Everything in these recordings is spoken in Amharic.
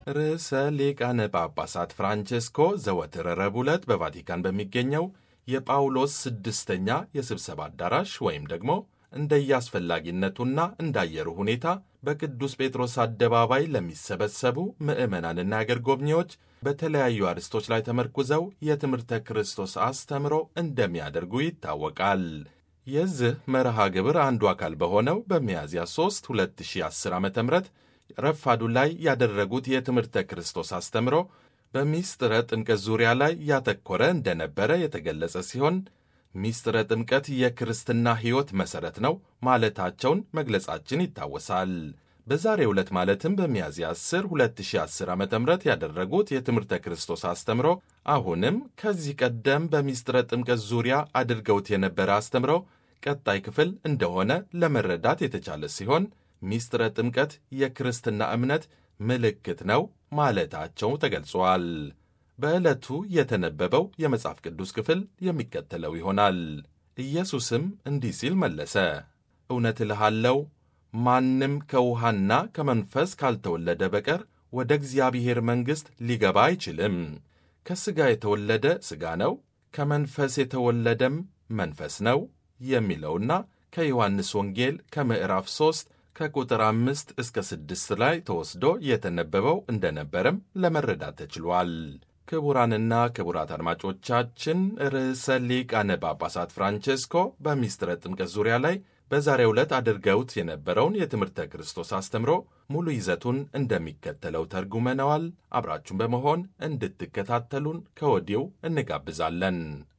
ርዕሰ ሊቃነ ጳጳሳት ፍራንቼስኮ ዘወትር ረቡዕ ዕለት በቫቲካን በሚገኘው የጳውሎስ ስድስተኛ የስብሰባ አዳራሽ ወይም ደግሞ እንደየአስፈላጊነቱና እንዳየሩ ሁኔታ በቅዱስ ጴጥሮስ አደባባይ ለሚሰበሰቡ ምዕመናንና አገር ጎብኚዎች በተለያዩ አርዕስቶች ላይ ተመርኩዘው የትምህርተ ክርስቶስ አስተምሮ እንደሚያደርጉ ይታወቃል። የዚህ መርሃ ግብር አንዱ አካል በሆነው በሚያዝያ 3 2010 ዓ ም ረፋዱ ላይ ያደረጉት የትምህርተ ክርስቶስ አስተምሮ በሚስጥረ ጥምቀት ዙሪያ ላይ ያተኮረ እንደነበረ የተገለጸ ሲሆን ሚስጥረ ጥምቀት የክርስትና ሕይወት መሠረት ነው ማለታቸውን መግለጻችን ይታወሳል። በዛሬው ዕለት ማለትም በሚያዝያ 10 2010 ዓ ም ያደረጉት የትምህርተ ክርስቶስ አስተምሮ አሁንም ከዚህ ቀደም በሚስጥረ ጥምቀት ዙሪያ አድርገውት የነበረ አስተምሮ ቀጣይ ክፍል እንደሆነ ለመረዳት የተቻለ ሲሆን ሚስጥረ ጥምቀት የክርስትና እምነት ምልክት ነው ማለታቸው ተገልጿል። በዕለቱ የተነበበው የመጽሐፍ ቅዱስ ክፍል የሚከተለው ይሆናል። ኢየሱስም እንዲህ ሲል መለሰ፣ እውነት እልሃለሁ ማንም ከውሃና ከመንፈስ ካልተወለደ በቀር ወደ እግዚአብሔር መንግሥት ሊገባ አይችልም። ከሥጋ የተወለደ ሥጋ ነው፣ ከመንፈስ የተወለደም መንፈስ ነው የሚለውና ከዮሐንስ ወንጌል ከምዕራፍ 3 ከቁጥር አምስት እስከ ስድስት ላይ ተወስዶ የተነበበው እንደነበረም ለመረዳት ተችሏል። ክቡራንና ክቡራት አድማጮቻችን ርዕሰ ሊቃነ ጳጳሳት ፍራንቼስኮ በሚስጥረ ጥምቀት ዙሪያ ላይ በዛሬው ዕለት አድርገውት የነበረውን የትምህርተ ክርስቶስ አስተምሮ ሙሉ ይዘቱን እንደሚከተለው ተርጉመነዋል። አብራችሁን በመሆን እንድትከታተሉን ከወዲው እንጋብዛለን።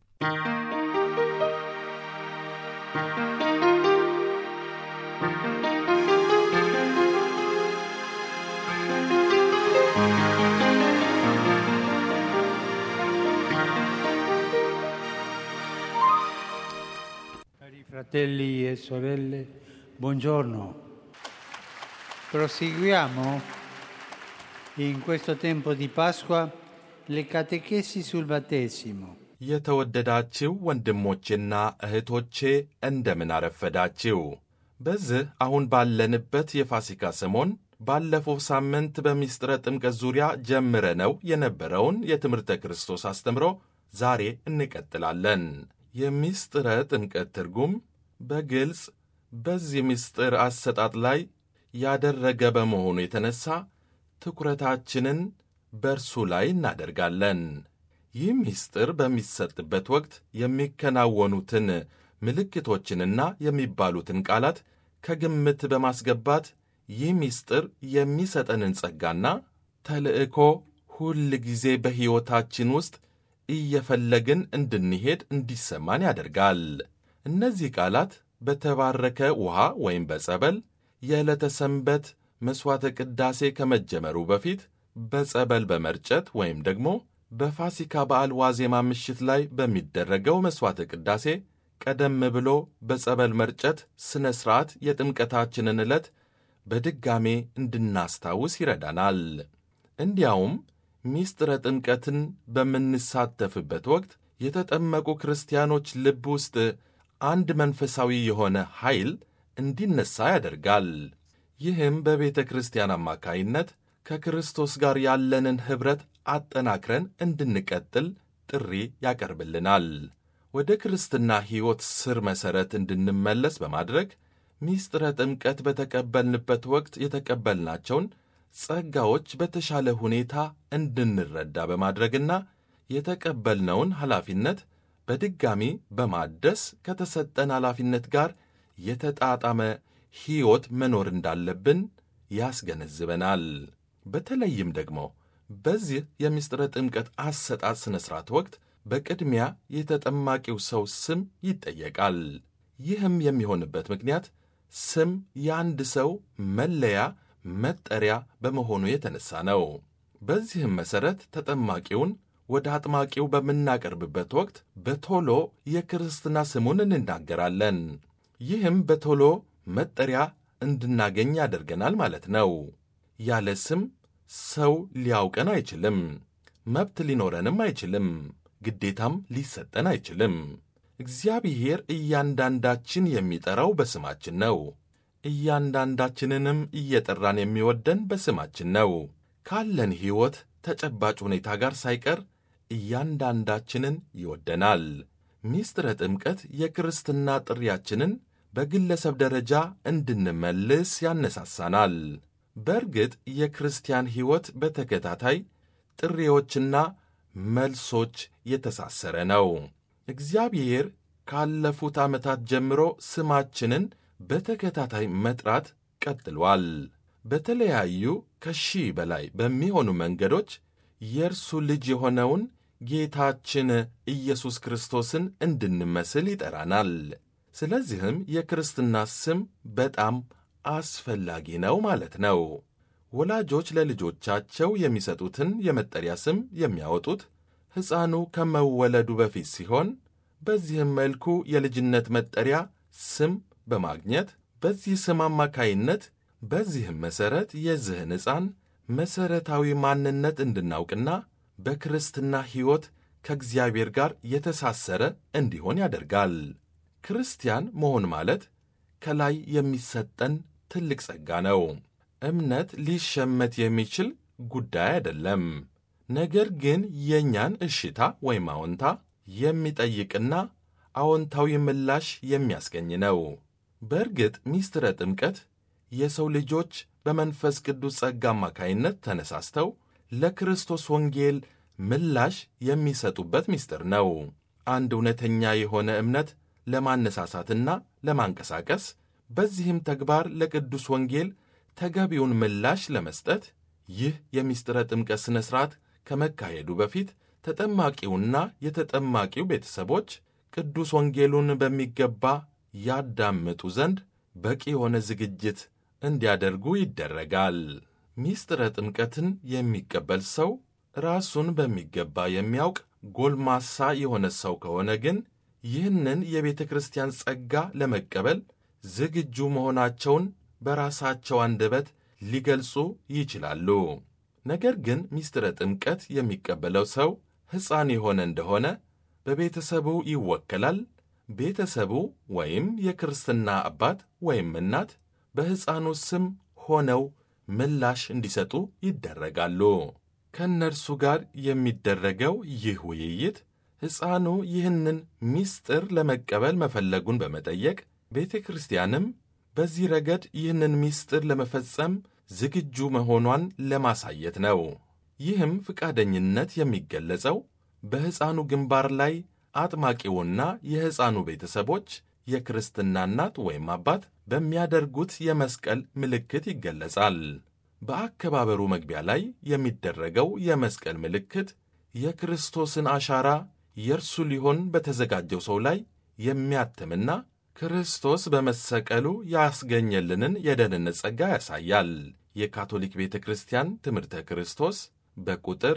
Cari fratelli e sorelle, buongiorno. Proseguiamo in questo tempo di Pasqua le catechesi sul battesimo. የተወደዳችው ወንድሞቼና እህቶቼ እንደምን አረፈዳችው። በዚህ አሁን ባለንበት የፋሲካ ሰሞን ባለፈው ሳምንት በሚስጥረ ጥምቀት ዙሪያ ጀምረነው የነበረውን የትምህርተ ክርስቶስ አስተምሮ ዛሬ እንቀጥላለን። የሚስጥረ ጥምቀት ትርጉም በግልጽ በዚህ ምስጢር አሰጣጥ ላይ ያደረገ በመሆኑ የተነሳ ትኩረታችንን በእርሱ ላይ እናደርጋለን። ይህ ምስጢር በሚሰጥበት ወቅት የሚከናወኑትን ምልክቶችንና የሚባሉትን ቃላት ከግምት በማስገባት ይህ ምስጢር የሚሰጠንን ጸጋና ተልዕኮ ሁል ጊዜ በሕይወታችን ውስጥ እየፈለግን እንድንሄድ እንዲሰማን ያደርጋል። እነዚህ ቃላት በተባረከ ውሃ ወይም በጸበል የዕለተ ሰንበት መሥዋዕተ ቅዳሴ ከመጀመሩ በፊት በጸበል በመርጨት ወይም ደግሞ በፋሲካ በዓል ዋዜማ ምሽት ላይ በሚደረገው መሥዋዕተ ቅዳሴ ቀደም ብሎ በጸበል መርጨት ሥነ ሥርዓት የጥምቀታችንን ዕለት በድጋሜ እንድናስታውስ ይረዳናል። እንዲያውም ሚስጥረ ጥምቀትን በምንሳተፍበት ወቅት የተጠመቁ ክርስቲያኖች ልብ ውስጥ አንድ መንፈሳዊ የሆነ ኃይል እንዲነሳ ያደርጋል። ይህም በቤተ ክርስቲያን አማካይነት ከክርስቶስ ጋር ያለንን ኅብረት አጠናክረን እንድንቀጥል ጥሪ ያቀርብልናል። ወደ ክርስትና ሕይወት ስር መሠረት እንድንመለስ በማድረግ ሚስጥረ ጥምቀት በተቀበልንበት ወቅት የተቀበልናቸውን ጸጋዎች በተሻለ ሁኔታ እንድንረዳ በማድረግና የተቀበልነውን ኃላፊነት በድጋሚ በማደስ ከተሰጠን ኃላፊነት ጋር የተጣጣመ ሕይወት መኖር እንዳለብን ያስገነዝበናል። በተለይም ደግሞ በዚህ የሚስጥረ ጥምቀት አሰጣጥ ሥነ ሥርዓት ወቅት በቅድሚያ የተጠማቂው ሰው ስም ይጠየቃል። ይህም የሚሆንበት ምክንያት ስም የአንድ ሰው መለያ መጠሪያ በመሆኑ የተነሳ ነው። በዚህም መሠረት ተጠማቂውን ወደ አጥማቂው በምናቀርብበት ወቅት በቶሎ የክርስትና ስሙን እንናገራለን። ይህም በቶሎ መጠሪያ እንድናገኝ ያደርገናል ማለት ነው። ያለ ስም ሰው ሊያውቀን አይችልም። መብት ሊኖረንም አይችልም። ግዴታም ሊሰጠን አይችልም። እግዚአብሔር እያንዳንዳችን የሚጠራው በስማችን ነው። እያንዳንዳችንንም እየጠራን የሚወደን በስማችን ነው። ካለን ሕይወት ተጨባጭ ሁኔታ ጋር ሳይቀር እያንዳንዳችንን ይወደናል። ሚስጥረ ጥምቀት የክርስትና ጥሪያችንን በግለሰብ ደረጃ እንድንመልስ ያነሳሳናል። በእርግጥ የክርስቲያን ሕይወት በተከታታይ ጥሪዎችና መልሶች የተሳሰረ ነው። እግዚአብሔር ካለፉት ዓመታት ጀምሮ ስማችንን በተከታታይ መጥራት ቀጥሏል። በተለያዩ ከሺህ በላይ በሚሆኑ መንገዶች የእርሱ ልጅ የሆነውን ጌታችን ኢየሱስ ክርስቶስን እንድንመስል ይጠራናል። ስለዚህም የክርስትና ስም በጣም አስፈላጊ ነው ማለት ነው። ወላጆች ለልጆቻቸው የሚሰጡትን የመጠሪያ ስም የሚያወጡት ሕፃኑ ከመወለዱ በፊት ሲሆን በዚህም መልኩ የልጅነት መጠሪያ ስም በማግኘት በዚህ ስም አማካይነት በዚህም መሠረት የዚህን ሕፃን መሠረታዊ ማንነት እንድናውቅና በክርስትና ሕይወት ከእግዚአብሔር ጋር የተሳሰረ እንዲሆን ያደርጋል። ክርስቲያን መሆን ማለት ከላይ የሚሰጠን ትልቅ ጸጋ ነው። እምነት ሊሸመት የሚችል ጉዳይ አይደለም። ነገር ግን የእኛን እሽታ ወይም አዎንታ የሚጠይቅና አዎንታዊ ምላሽ የሚያስገኝ ነው። በእርግጥ ሚስጥረ ጥምቀት የሰው ልጆች በመንፈስ ቅዱስ ጸጋ አማካይነት ተነሳስተው ለክርስቶስ ወንጌል ምላሽ የሚሰጡበት ምስጢር ነው። አንድ እውነተኛ የሆነ እምነት ለማነሳሳትና ለማንቀሳቀስ በዚህም ተግባር ለቅዱስ ወንጌል ተገቢውን ምላሽ ለመስጠት ይህ የምስጢረ ጥምቀት ሥነ ሥርዓት ከመካሄዱ በፊት ተጠማቂውና የተጠማቂው ቤተሰቦች ቅዱስ ወንጌሉን በሚገባ ያዳምጡ ዘንድ በቂ የሆነ ዝግጅት እንዲያደርጉ ይደረጋል። ምስጢረ ጥምቀትን የሚቀበል ሰው ራሱን በሚገባ የሚያውቅ ጎልማሳ የሆነ ሰው ከሆነ ግን ይህንን የቤተ ክርስቲያን ጸጋ ለመቀበል ዝግጁ መሆናቸውን በራሳቸው አንደበት ሊገልጹ ይችላሉ። ነገር ግን ምስጢረ ጥምቀት የሚቀበለው ሰው ሕፃን የሆነ እንደሆነ በቤተሰቡ ይወከላል። ቤተሰቡ ወይም የክርስትና አባት ወይም እናት በሕፃኑ ስም ሆነው ምላሽ እንዲሰጡ ይደረጋሉ። ከእነርሱ ጋር የሚደረገው ይህ ውይይት ሕፃኑ ይህንን ምስጢር ለመቀበል መፈለጉን በመጠየቅ ቤተ ክርስቲያንም በዚህ ረገድ ይህንን ምስጢር ለመፈጸም ዝግጁ መሆኗን ለማሳየት ነው። ይህም ፈቃደኝነት የሚገለጸው በሕፃኑ ግንባር ላይ አጥማቂውና የሕፃኑ ቤተሰቦች የክርስትና እናት ወይም አባት በሚያደርጉት የመስቀል ምልክት ይገለጻል። በአከባበሩ መግቢያ ላይ የሚደረገው የመስቀል ምልክት የክርስቶስን አሻራ የእርሱ ሊሆን በተዘጋጀው ሰው ላይ የሚያትምና ክርስቶስ በመሰቀሉ ያስገኘልንን የደህንነት ጸጋ ያሳያል። የካቶሊክ ቤተ ክርስቲያን ትምህርተ ክርስቶስ በቁጥር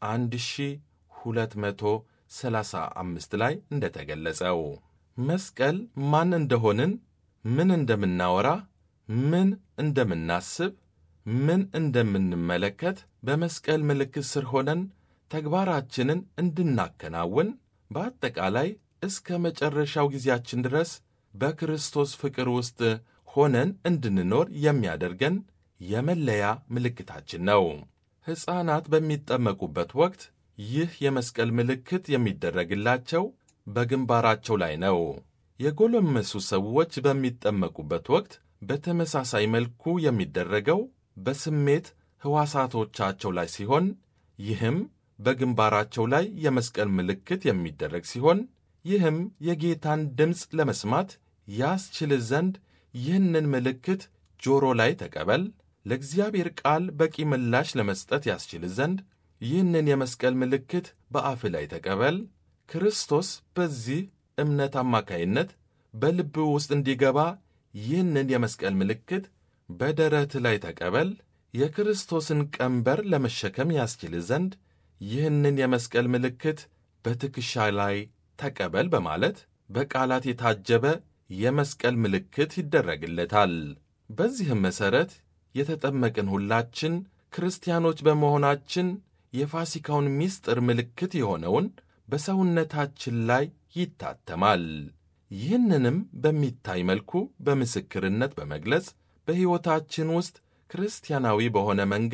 1235 ላይ እንደተገለጸው መስቀል ማን እንደሆንን፣ ምን እንደምናወራ፣ ምን እንደምናስብ፣ ምን እንደምንመለከት በመስቀል ምልክት ስር ሆነን ተግባራችንን እንድናከናውን በአጠቃላይ እስከ መጨረሻው ጊዜያችን ድረስ በክርስቶስ ፍቅር ውስጥ ሆነን እንድንኖር የሚያደርገን የመለያ ምልክታችን ነው። ሕፃናት በሚጠመቁበት ወቅት ይህ የመስቀል ምልክት የሚደረግላቸው በግንባራቸው ላይ ነው። የጎለመሱ ሰዎች በሚጠመቁበት ወቅት በተመሳሳይ መልኩ የሚደረገው በስሜት ሕዋሳቶቻቸው ላይ ሲሆን ይህም በግንባራቸው ላይ የመስቀል ምልክት የሚደረግ ሲሆን ይህም የጌታን ድምፅ ለመስማት ያስችል ዘንድ ይህንን ምልክት ጆሮ ላይ ተቀበል፣ ለእግዚአብሔር ቃል በቂ ምላሽ ለመስጠት ያስችል ዘንድ ይህንን የመስቀል ምልክት በአፍ ላይ ተቀበል፣ ክርስቶስ በዚህ እምነት አማካይነት በልብ ውስጥ እንዲገባ ይህንን የመስቀል ምልክት በደረት ላይ ተቀበል፣ የክርስቶስን ቀንበር ለመሸከም ያስችል ዘንድ ይህንን የመስቀል ምልክት በትከሻ ላይ ተቀበል በማለት በቃላት የታጀበ የመስቀል ምልክት ይደረግለታል። በዚህም መሠረት የተጠመቅን ሁላችን ክርስቲያኖች በመሆናችን የፋሲካውን ምስጢር ምልክት የሆነውን በሰውነታችን ላይ ይታተማል። ይህንንም በሚታይ መልኩ በምስክርነት በመግለጽ በሕይወታችን ውስጥ ክርስቲያናዊ በሆነ መንገድ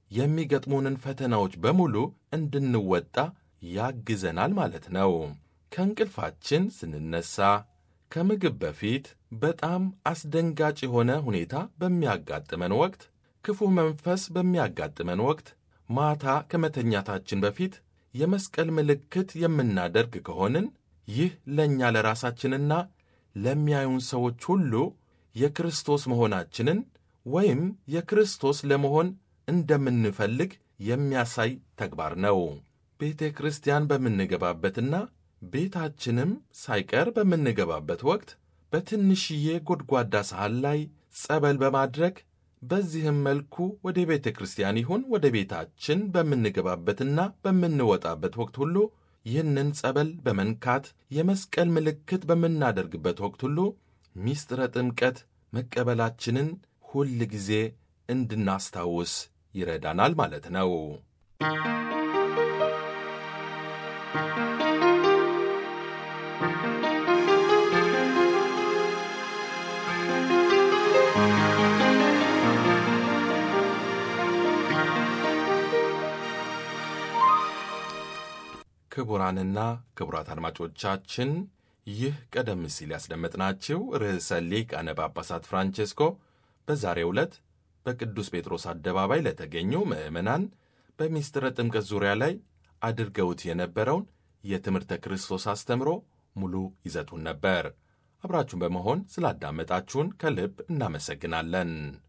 የሚገጥሙንን ፈተናዎች በሙሉ እንድንወጣ ያግዘናል ማለት ነው። ከእንቅልፋችን ስንነሳ፣ ከምግብ በፊት በጣም አስደንጋጭ የሆነ ሁኔታ በሚያጋጥመን ወቅት፣ ክፉ መንፈስ በሚያጋጥመን ወቅት፣ ማታ ከመተኛታችን በፊት የመስቀል ምልክት የምናደርግ ከሆንን ይህ ለእኛ ለራሳችንና ለሚያዩን ሰዎች ሁሉ የክርስቶስ መሆናችንን ወይም የክርስቶስ ለመሆን እንደምንፈልግ የሚያሳይ ተግባር ነው። ቤተ ክርስቲያን በምንገባበትና ቤታችንም ሳይቀር በምንገባበት ወቅት በትንሽዬ ጎድጓዳ ሳህን ላይ ጸበል በማድረግ በዚህም መልኩ ወደ ቤተ ክርስቲያን ይሁን ወደ ቤታችን በምንገባበትና በምንወጣበት ወቅት ሁሉ ይህንን ጸበል በመንካት የመስቀል ምልክት በምናደርግበት ወቅት ሁሉ ሚስጥረ ጥምቀት መቀበላችንን ሁል ጊዜ እንድናስታውስ ይረዳናል ማለት ነው። ክቡራንና ክቡራት አድማጮቻችን ይህ ቀደም ሲል ያስደመጥናችሁ ርዕሰ ሊቃነ ጳጳሳት ፍራንቼስኮ በዛሬው ዕለት በቅዱስ ጴጥሮስ አደባባይ ለተገኙ ምዕመናን በሚስጥረ ጥምቀት ዙሪያ ላይ አድርገውት የነበረውን የትምህርተ ክርስቶስ አስተምሮ ሙሉ ይዘቱን ነበር። አብራችሁን በመሆን ስላዳመጣችሁን ከልብ እናመሰግናለን።